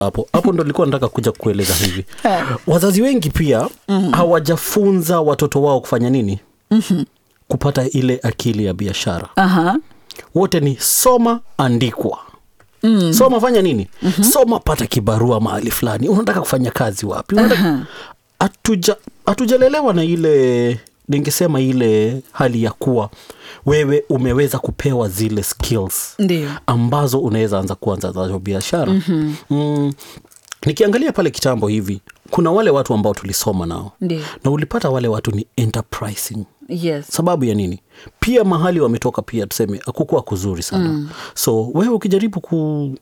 hapo hapo ndo nilikuwa nataka kuja kueleza hivi Eh. wazazi wengi pia mm. hawajafunza watoto wao kufanya nini mm-hmm. kupata ile akili ya biashara Aha. wote ni soma andikwa mm. soma fanya nini mm-hmm. soma pata kibarua mahali fulani unataka kufanya kazi wapi Unataka- hatuja hatujalelewa na ile ningesema ile hali ya kuwa wewe umeweza kupewa zile skills Ndio. ambazo unaweza anza kuanza nazo biashara mm-hmm. mm, nikiangalia pale kitambo hivi kuna wale watu ambao tulisoma nao Ndio. na ulipata wale watu ni enterprising Yes. sababu ya nini pia mahali wametoka pia tuseme akukuwa kuzuri sana mm. so wewe ukijaribu ku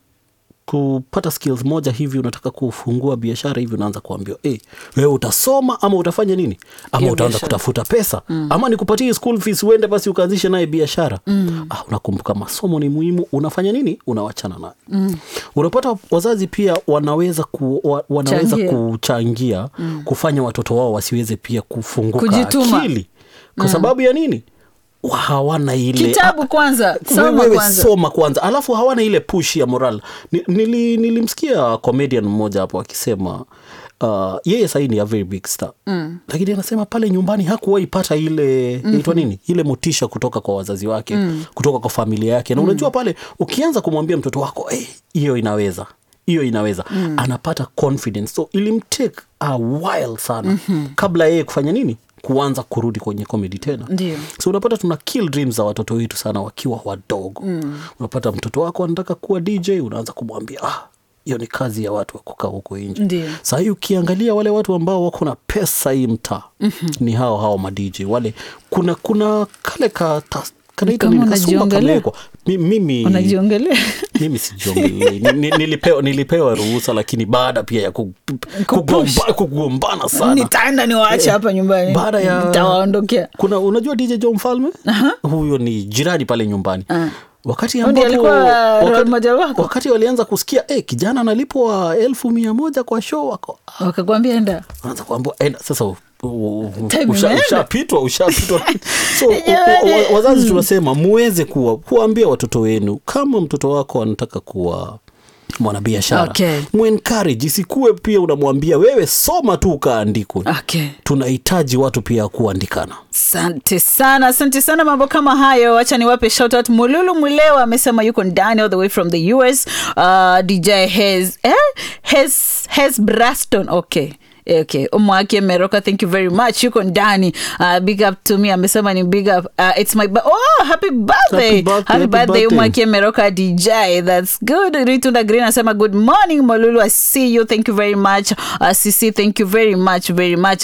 kupata skills moja hivi unataka kufungua biashara hivi unaanza kuambiwa hey, wewe utasoma ama utafanya nini ama Hiyo utaanza biashara. kutafuta pesa mm. ama nikupatie school fees uende basi ukaanzishe naye biashara mm. ah, unakumbuka masomo ni muhimu unafanya nini unawachana naye mm. unapata wazazi pia wanaweza ku, wa, wanaweza Changia. kuchangia mm. kufanya watoto wao wasiweze pia kufunguka Kujituma. akili kwa sababu ya nini Wa- hawana ile Kitabu kwanza, soma wewe kwanza. soma kwanza alafu hawana ile push ya moral Ni- nili, nilimsikia comedian mmoja hapo akisema uh, yeye sahii ni a very big star mm. lakini anasema pale nyumbani hakuwahi pata ile mm-hmm. inaitwa nini ile motisha kutoka kwa wazazi wake mm. kutoka kwa familia yake na unajua pale ukianza kumwambia mtoto wako "Eh, hiyo inaweza hiyo inaweza mm. anapata confidence so ilimtake a while sana mm-hmm. kabla yeye kufanya nini kuanza kurudi kwenye comedy tena Ndio. so unapata tuna kill dreams za watoto wetu sana wakiwa wadogo mm. unapata mtoto wako anataka kuwa dj unaanza kumwambia ah hiyo ni kazi ya watu wa kukaa huko nje Ndio. sahii ukiangalia wale watu ambao wako na pesa hii mtaa mm-hmm. ni hao hao madj wale kuna kuna kale ka ta- kanaitwa Kama nini kasumba unajiongelea. kamewekwa Mi- mimi Unajiongelea. mimi sijiongelei Ni- ni- nilipewa, nilipewa ruhusa lakini baada pia ya ku- kugomba- kugombana sana nitaenda niwaache hapa nyumbani baada ya nitawaondokea kuna unajua dj jo mfalme huyo ni jirani pale nyumbani wakati Ndiye ambapo alikuwa role wakati, model wako? wakati walianza kusikia eh, kijana analipwa elfu mia moja kwa show wako wakakwambia enda anza kuambia enda sasa u- u- u- Time usha- imeenda. ushapitwa ushapitwa so u- u- wa- wazazi tunasema muweze kuwa kuwaambia watoto wenu kama mtoto wako anataka kuwa mwanabiashara Okay. muencourage isikuwe pia unamwambia wewe soma tu ukaandikwe okay tunahitaji watu pia kuandikana asante sana asante sana mambo kama hayo wacha niwape shout out mululu mwilewa amesema yuko ndani all the way from the us uh, dj hes eh? hes hes braston okay okay umwake meroka thank you very much yuko ndani uh, big up to me amesema ni big up uh, it's my ba- oh happy birthday Happy birthday, happy happy birthday birthday. umwake meroka dj that's good ritunda green anasema good morning molulu i see you thank you very much uh, cc thank you very much very much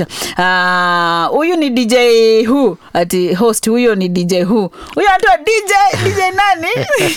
Ah, huyu ni dj hu ati host huyo ni dj hu huyo anaitwa dj dj nani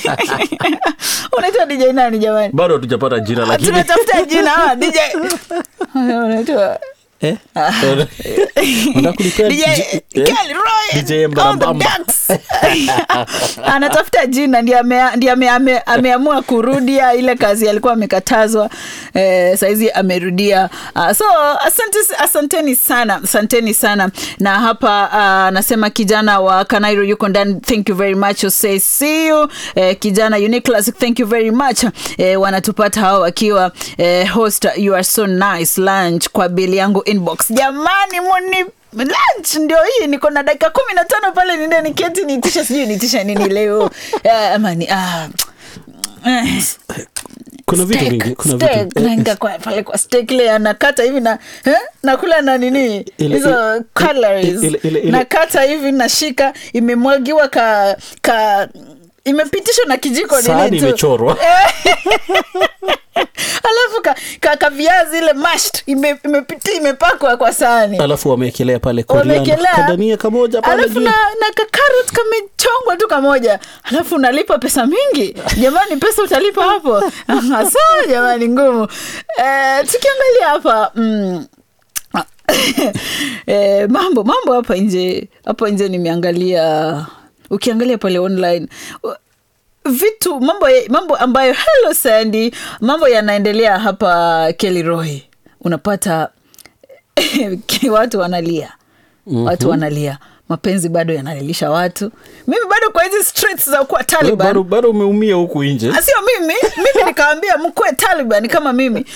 unaitwa dj nani jamani bado hatujapata jina lakini tunatafuta jina ah, dj unaitwa Eh? Unataka kulipea DJ J- eh? Kelly Roy DJ on the Mbarambamba. decks. anatafuta jina ndi ame- ndi ame- ame- ameamua kurudia ile kazi alikuwa amekatazwa eh, saizi amerudia uh, so asante, asanteni sana asanteni sana na hapa anasema kijana wa kanairo yuko ndani thank you very much say see you eh, kijana Unique thank you very much eh, wanatupata hao wakiwa eh, host you are so nice lunch kwa bili yangu inbox jamani muni lunch ndio hii niko na dakika kumi na tano pale ninde niketi nitisha sijui nitisha nini leo Eh, ama ni ah, eh, kuna vitu steak, vingi kuna steak. vitu eh, Naenda kwa pale kwa steak ile anakata hivi na eh, nakula na nini Ile- hizo ile- calories ile- ile- ile- nakata hivi nashika imemwagiwa ka ka imepitishwa na kijiko nini sahani tu. imechorwa alafu ka, ka, ka viazi ile mashed ime, imepiti imepakwa kwa sahani alafu wameekelea pale coriander, wamekelea kadania kamoja pale alafu juu na, na kakarot kamechongwa tu kamoja alafu unalipa pesa mingi jamani pesa utalipa hapo sawa jamani ngumu eh, tukiangalia hapa mm, eh, mambo mambo hapa nje hapa nje nimeangalia ukiangalia pale online vitu mambo, mambo ambayo hello sandy mambo yanaendelea hapa keliroy unapata watu wanalia mm-hmm. watu wanalia mapenzi bado yanalilisha watu mimi bado kwa hizi streets za kuwa Wewe taliban bado bado umeumia huku nje Ah, sio mimi mimi nikawambia mkuwe taliban kama mimi